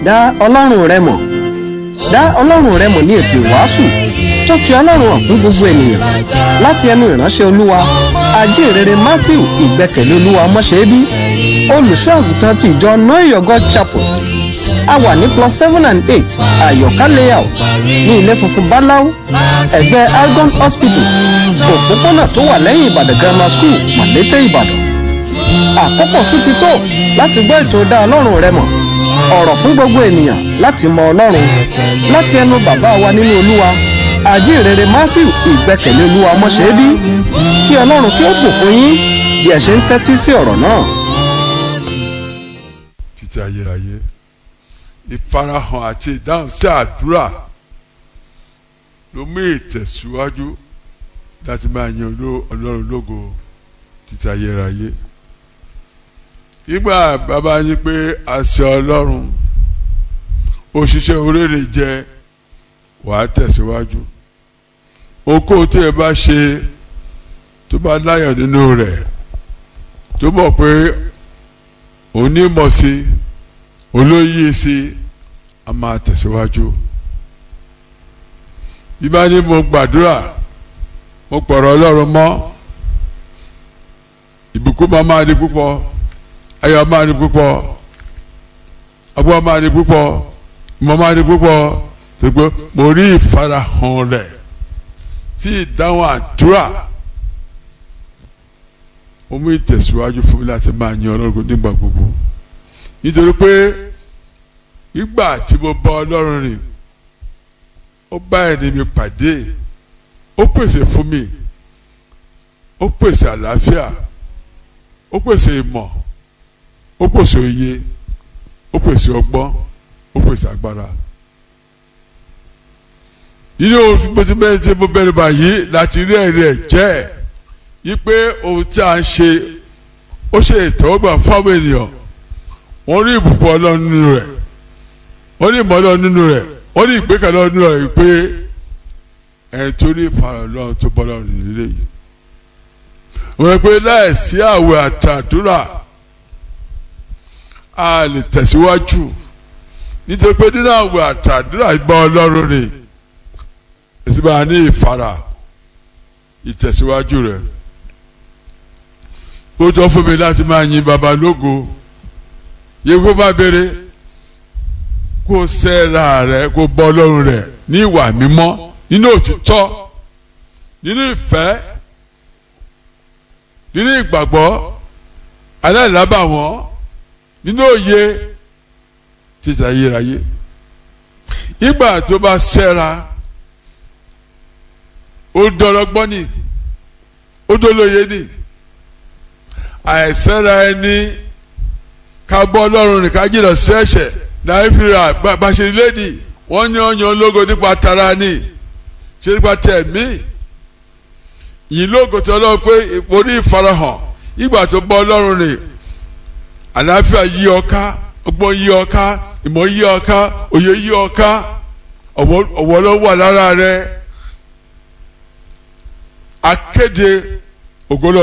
dá ọlọ́run rẹ mọ̀ dá ọlọ́run rẹ mọ̀ ní ètò ìwàásù tó fi ọlọ́run hàn fún gbogbo ènìyàn láti ẹnu ìránṣẹ́ olúwa ajínrere matthew ìgbẹ́kẹ̀lé olúwa mọ́ṣẹ́bí olùṣọ́ àgùntàn ti ìjọ noyogo chapel a wà ní plus seven and eight àyọ̀ká layout ní ilé funfun báláú ẹ̀gbẹ́ algon hospital òpópónà tó wà lẹ́yìn ìbàdàn grammar school màlété ìbàdàn àkókò tún ti tó láti gbọ́ ètò dá ọlọ́run rẹ mọ̀ ọ̀rọ̀ fún gbogbo ènìyàn láti mọ ọlọ́run láti ẹnu bàbá wa nínú olúwa àjíǹrere matthew ìgbẹ́kẹ̀lé olúwa mọ́ṣẹ́bí kí ọlọ́run kí ó bùkún yín bí ẹ ṣe ń tẹ́tí sí ọ̀rọ̀ náà. títí ayérayé ìfarahàn àti ìdáhùn sí àdúrà ló mú ìtẹ̀síwájú láti máa yan ọlọ́run lógo títí ayérayé ìgbà bàbá yín pé àṣẹ ọlọ́run òṣìṣẹ́ oríire jẹ́ wàá tẹ̀síwájú okó tí ẹ bá ṣe tó bá láyọ̀ nínú rẹ̀ tó mọ̀ pé onímọ̀ sí olóyè sí a máa tẹ̀síwájú bí bá ní mo gbàdúrà mo pọ̀rọ̀ ọlọ́run mọ́ ìbùkún máa máa di púpọ̀ ayọ̀ máa di púpọ̀ ọgbọ́n máa di púpọ̀ ìmọ̀ máa di púpọ̀ tó gbé mo rí ìfarahàn rẹ̀ sí ìdáhùn àdúrà ó mú ìtẹ̀síwájú fún mi láti máa yan ọlọ́run nígbà gbogbo nítorí pé ìgbà tí mo bá ọlọ́run rìn ó bá ẹni mi pàdé ó pèsè fún mi ó pèsè àlàáfíà ó pèsè ìmọ̀ ó pèsè òye ó pèsè ọgbọ́n ó pèsè agbára nínú bóti bẹ́ẹ̀ tí mo bẹ̀rẹ̀ báyìí láti rí ẹ̀rí ẹ̀ jẹ́ yí pé ohun tí a ń ṣe ó ṣe ìtẹ́wọ́gbà fáwọn ènìyàn wọ́n rí ìbùkún ọlọ́run nínú rẹ̀ wọ́n rí ìmọ̀ ọlọ́run nínú rẹ̀ wọ́n rí ìgbékalẹ̀ ọlọ́run nínú rẹ̀ pé ẹ̀ tó ní ìfarahàn ọlọ́run tó bọ́ ọlọ́run nílé yìí wọ́n rẹ̀ pé láìsí àwẹ̀ àtàdúrà a lè tẹ̀síwájú nítorí pé nínú àwẹ̀ àtàdúrà ìgbà ọlọ́run ni èsì bá ní ìfara ìtẹ̀síwájú rẹ̀ ó tọ́ fún mi láti máa yin baba lógo yẹ kó bá béèrè kó sẹ́ra rẹ̀ kó bọ́ ọlọ́run rẹ̀ ní ìwà mímọ́ nínú òtítọ́ nínú ìfẹ́ nínú ìgbàgbọ́ aláìlábàwọ́n nínú òye títà yérayé ìgbà tó bá sẹ́ra ó dọ́lọ́gbọ́n ni ó dọ́lóye ni àìsẹ́ra ẹni ká bọ́ ọlọ́run ní ká jìnnà sí ẹ̀ṣẹ̀ nàìjíríà bàṣẹ̀lẹ̀ ni wọ́n ní ọyàn ológo nípa tara ni ṣé nípa tẹ̀mí yìí lógo tí ọlọ́run pé orí ìfarahàn ìgbà tó bọ́ ọlọ́run ní àlàáfíà yí ọ ká ọgbọ́n yí ọ ká ìmọ̀ yí ọ ká òye yí ọ ká ọ̀wọ́ ló wà lára rẹ akéde ògbólọ́